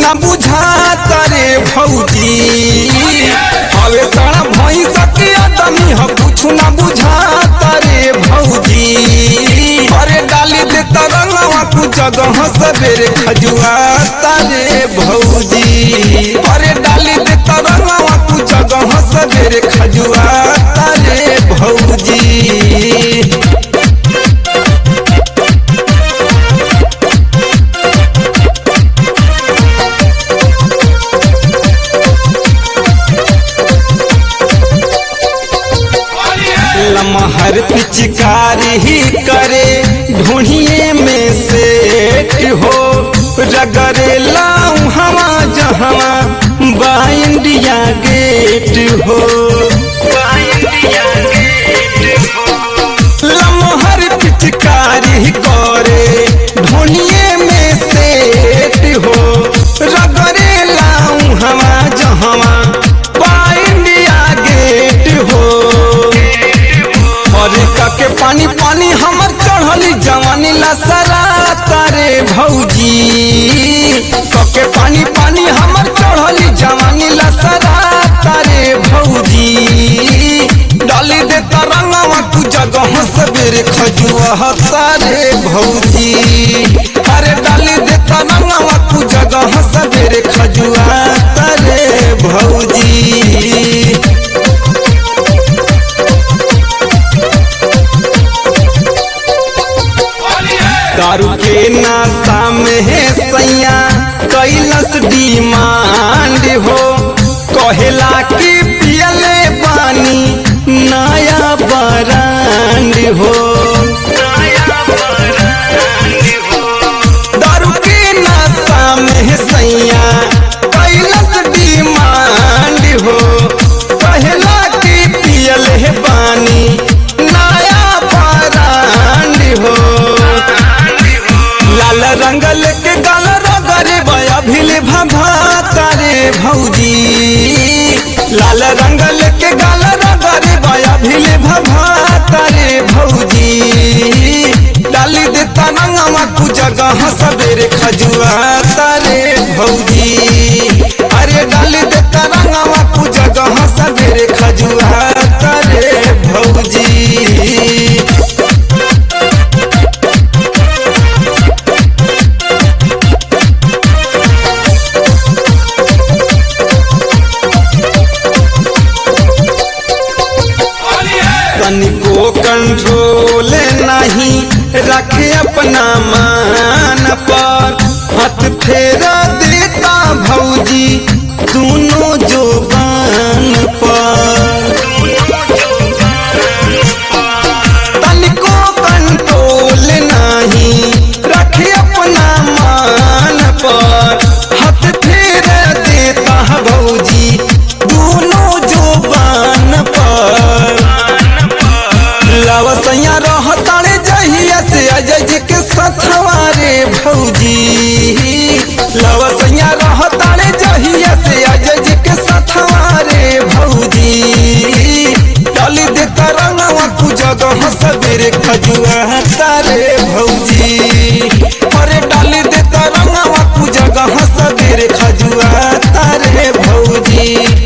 ना बुझाता रे भौजी हवे सारा भैंस के आदमी ह कुछ ना बुझाता रे भौजी अरे डाली दे तरंगवा कु जगह सबेरे खजुआता रे भौजी अरे डाली दे तरंगवा कु जगह सबेरे खजुआता रे भौजी लमहर पिचकारी ही करे ढूंढिए में सेठ हो रगरे लाऊ हवा जहवा बा इंडिया गेट हो लमहर पिचकारी करे ढूंढिए में सेठ हो रगरे लाऊ हवा जहवा बा इंडिया गेट हो अरे काके पानी पानी हमर चढ़ली जवानी लसरा तारे भौजी काके पानी पानी हमर चढ़ली जवानी लसरा तारे भौजी डाली दे तरंगवा तू जगह सबेरे खजुआ तारे भौजी अरे डाली दे तरंगवा तू जगह सबेरे खजुआ तारे भौजी दारू के नाशा में है सैया कैलस डिमांड हो कहेला कि पियले पानी नया बरांड हो दारू के नाशा में है सैया कैलस डिमांड हो कहेला कि पियले पानी नया बरांड हो लाल रंगल के गल रगरे बया भिले भभाता रे भौजी लाल रंगल के गल रगरे बया भिले भभाता रे भौजी डाली दे तरंगवा कु जगह सबेरे खजुआ तारे भौजी अरे डाली दे तरंगवा कु जगह सबेरे खजुआ तारे भौजी तनिको कंट्रोल नहीं रखे अपना मान पर हाथ फेरा देता भौजी दोनों जोबान पर तनिको कंट्रोल नहीं रखे अपना मान पर हाथ फेरा देता भौजी दोनों जोबान पर लवसैया रहतारे जहिया से अजय जी के सथवा रे भौजी लवसैया रहतारे जहिया से अजय जी के सथवा रे भौजी डाली दे तरंगवा कु जगह सबेरे खजुआ तारे भौजी अरे डाली दे तरंगवा कु जगह सबेरे खजुआ तारे भौजी